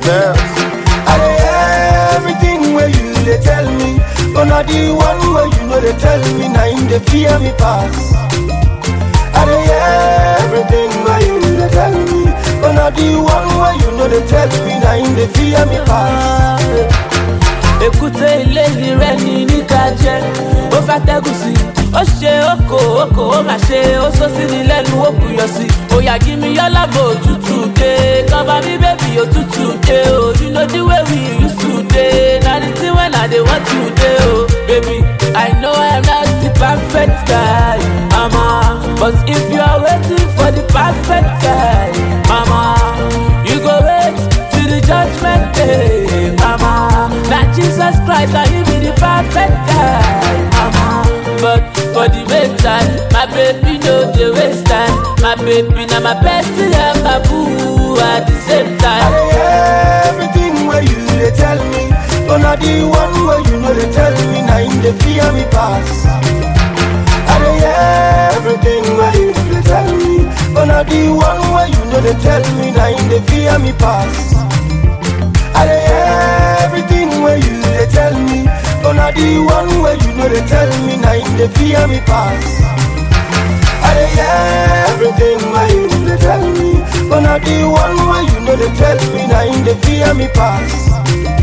Spells. I dey hear everything where you dey tell me, but not the one where you know they tell me, now in the fear me pass. I dey hear everything where you dey tell me, but not the one where you know they tell me, now in the fear me pass. èkúté ilé rẹ ní níka jẹ ó fẹ́ tẹ́gùn sí ó ṣe oko oko ó mà ṣe ó sọ sí ni lẹ́nu ó kùyọ̀ sí òyà jí mi yọ́lá bò òtútù dé kọ́ba mi bébì òtútù dé o you know the way we used to dey na the thing when i dey want to dey o baby i know i'm not the perfect guy mama but if you are waiting for the perfect guy mama you go wait till the judgment day mama na jesus christ na him be the perfect guy mama but for the meantime my baby no dey waste time my baby na my bestie and my boo at the same I time. dey hear everything where you dey tell me, but not the one where you know they tell me, now in the fear me pass. I dey hear everything where you dey tell me, but not the one where you know they tell me, now in the fear me pass. I dey hear everything where you dey tell me, but not the one where you know they tell me, now in the fear me pass. I dey hear everything where you dey tell me, but not the one where you know they tell me, now in the fear me pass.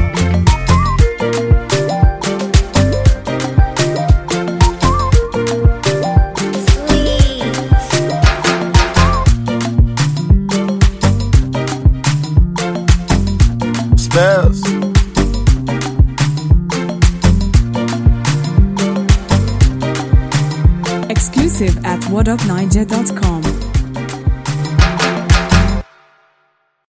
Spells. Exclusive at whatupniger.com.